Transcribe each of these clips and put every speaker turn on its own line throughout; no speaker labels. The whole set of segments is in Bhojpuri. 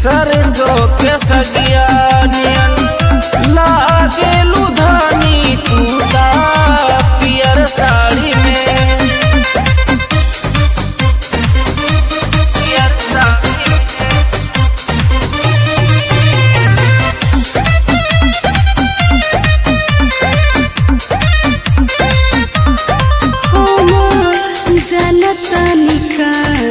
सरसों के सगिया नियन लागे लुधानी तू ता पियर साड़ी में पियर साड़ी में
हम जनतनी का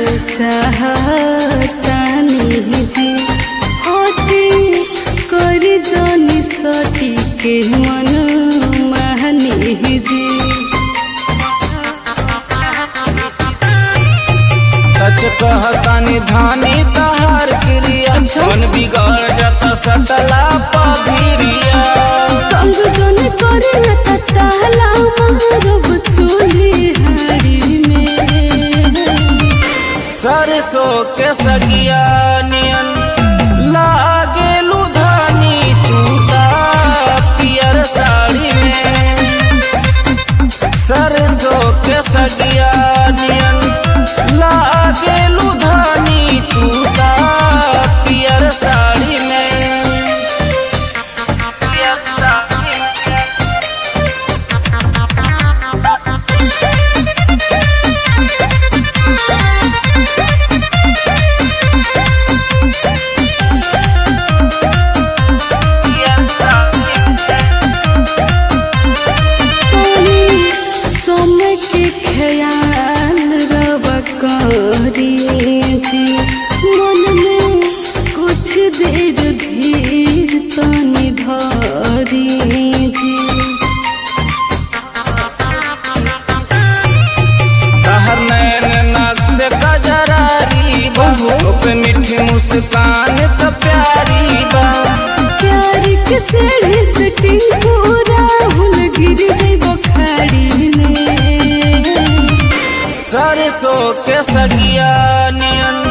चाहतानी जी होती करी जनी सटी के मन महनी जी
सच कहतानी धानी तहार क्रिया मन बिगड़ जाता सटला पभिरिया
कंग जन करे न तहला मारब चोली हाड़ी में
सरसों के सगिया नियन लागे लुधानी तू ता पियर साड़ी में सरसों के सगिया नियन लागे लुधानी तू ता पियर साड़ी में पियर साड़ी में पियर साड़ी में
तनी समय के ख्याल रब करी जी मन में कुछ देर धीर तनी धरी जी
तहर नैन नाक से कजरारी बा पे मीठी मुस्कान तो प्यारी बा
प्यार के सेढ़ी सेटिंग पूरा हुल गिर जइब खाड़ी में
सरसों के सगिया नियन